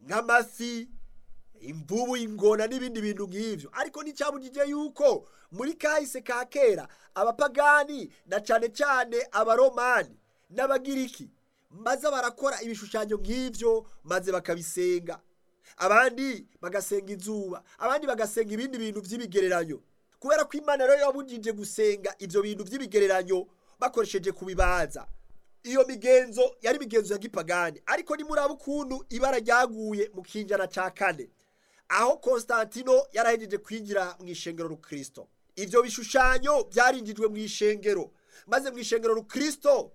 nk'amafi imvubu ingona n'ibindi bintu nk'ivyo ariko nticyabujije yuko muri kahise ka kera abapagani na cane cane abaromani n'abagiriki maze barakora ibishushanyo nk'ivyo maze bakabisenga abandi bagasenga izuba abandi bagasenga ibindi bintu vy'ibigereranyo kubera ko imana rero yabujije gusenga ivyo bintu vy'ibigereranyo bakoresheje kubibaza iyo migenzo yari imigenzo ya gipagani ariko nimuraba ukuntu ibara ryaguye mu kinjana ca kane aho konstantino yarahejeje kwinjira mu ishengero rukristo ivyo bishushanyo vyarinjijwe mu ishengero maze mu ishengero rukristo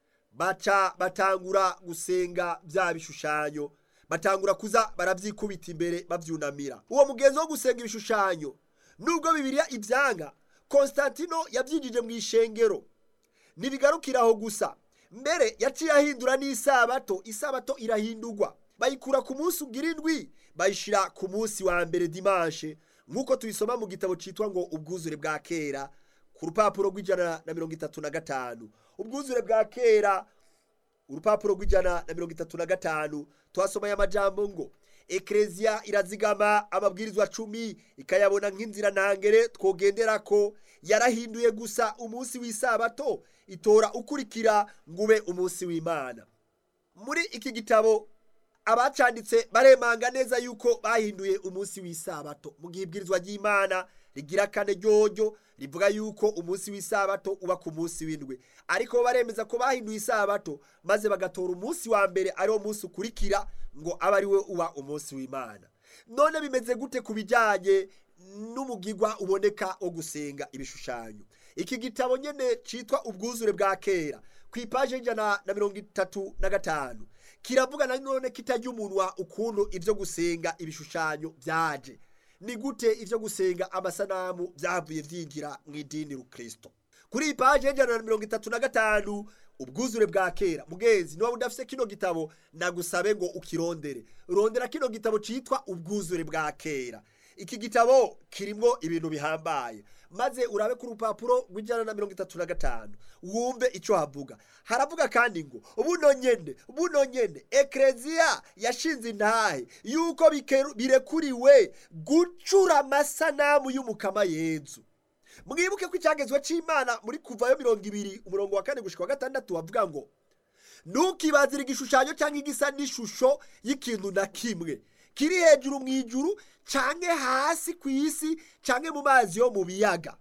baca batangura gusenga vya bishushanyo batangura kuza baravyikubita imbere bavyunamira uwo mugenzo wo gusenga ibishushanyo nubwo bibiliya ivyanga konstantino yavyinjije mu ishengero ntibigarukira aho gusa mbere yaciye ahindura n'isabato isabato irahindurwa bayikura ku munsi ugira indwi bayishira ku munsi wa mbere dimanshe nk'uko tubisoma mu gitabo citwa ngo ubwuzure bwa kera ku rupapuro rw'ijana na mirongo itatu na gatanu ubwuzure bwa kera urupapuro rw'ijana na mirongo itatu na gatanu twasomaye amajambo ngo ekereziya irazigama amabwirizwa cumi ikayabona nk'inzira ntangere twogenderako yarahinduye gusa umunsi w'isabato itora ukurikira ngo ube umunsi w'imana muri iki gitabo abacanditse baremanga neza yuko bahinduye umunsi w'isabato mu gihe ibwirizwa ry'imana rigira kane ryoryo rivuga yuko umunsi w'isabato uba ku munsi w'indwi ariko baremeza ko bahinduye isabato maze bagatora umunsi wa mbere ariwo munsi ukurikira ngo abe ari we uba umunsi w'imana none bimeze gute ku bijyanye n'umugigwa uboneka wo gusenga ibishushanyo iki gitabo nyine cyitwa ubwuzure bwa kera ku ipaje y'ijana na mirongo itatu na gatanu kiravuga na none kitajya umunwa ukuntu ibyo gusenga ibishushanyo byaje ni gute ibyo gusenga amasanamu byavuye byinjira mu idini rukristo kuri iyi paje y'ijana na mirongo itatu na gatanu ubwuzure bwa kera mugenzi niba udafite kino gitabo nagusabe ngo ukirondere rondera kino gitabo cyitwa ubwuzure bwa kera iki gitabo kirimo ibintu bihambaye maze urabe ku rupapuro rw'ijana na mirongo itatu na gatanu wumve icyo havuga haravuga kandi ngo buno nyene buno nyene ekereziya yashinze intahe yuko bikeru- birekuriwe gucura amasanamu y'umukama yezu mwibuke ko icyagezwe cy'imana muri kuvayo mirongo ibiri umurongo wa kane gushika wa gatandatu bavuga ngo ntukibazire igishushanyo cyangwa igisa n'ishusho y'ikintu na kimwe kiri hejuru mu ijuru canke hasi ku isi canke mu mazi yo mu biyaga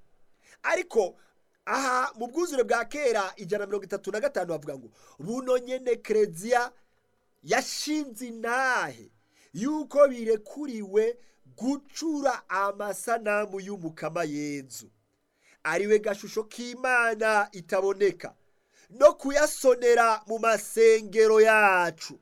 ariko aha mu bwuzure bwa kera ijana na mirongo itatu na gatanu bavuga ngo buno nyene kereziya yashinze intahe yuko birekuriwe gucura amasanamu y'umukama yezu ariwe gashusho k'imana itaboneka no kuyasonera mu masengero yacu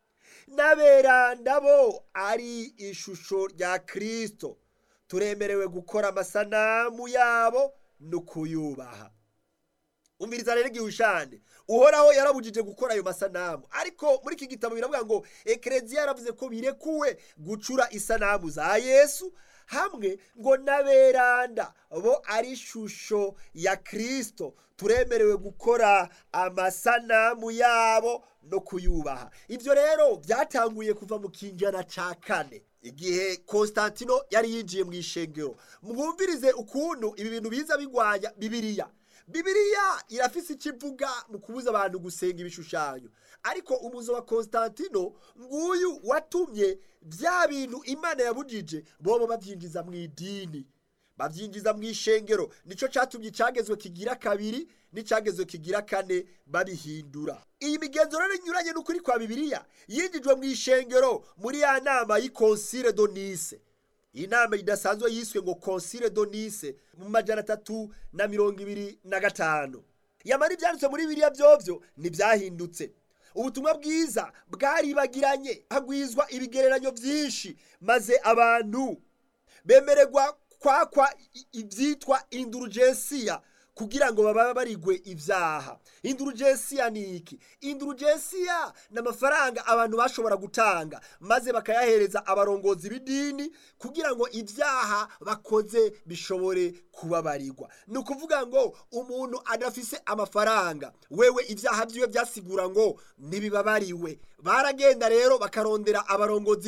n'aberanda bo ari ishusho rya kirisito turemerewe gukora amasanamu yabo no kuyubaha umviriza rero igihushane uhoraho yarabujije gukora ayo masanamu ariko muri iki gitabo biravuga ngo ekereziya yaravuze ko birekuwe gucura isanamu za yesu hamwe ngo n'aberanda bo ari ishusho ya kirisito turemerewe gukora amasanamu yabo no kuyubaha ibyo rero byatanguye kuva mu kinjana ca kane igihe konstantino yari yinjiye mu ishengero mwumvirize ukuntu ibi bintu biza bigwanya bibiriya bibiriya irafise icyo ivuga mu kubuza abantu gusenga ibishushanyo ariko umuzo wa konstantino nguyu watumye bya bintu imana yabujije bobo babyinjiza mu idini babyinjiza mu ishengero nicyo cyatumye icyagezwe kigira kabiri n'icyagezwe kigira kane babihindura iyi migenzo rero inyuranye n'ukuri kwa bibiliya yinjijwe mu ishengero muri ya nama y'ikonsire donise iyi nama idasanzwe yiswe ngo konsire donise mu majana atatu na mirongo ibiri na gatanu yamara ibyanditswe muri biriya byovyo ntibyahindutse ubutumwa bwiza bwaribagiranye hagwizwa ibigereranyo byinshi maze abantu bemererwa kwakwa i- ibyitwa indurugensiya kugira ngo baba barigwe ibyaha indurugensiya ni iki indurugensiya ni amafaranga abantu bashobora gutanga maze bakayahereza abarongozi b'idini kugira ngo ibyaha bakoze bishobore kubabarirwa ni ukuvuga ngo umuntu adafise amafaranga wewe ibyaha byiwe byasigura ngo ntibibabariwe baragenda rero bakarondera abarongozi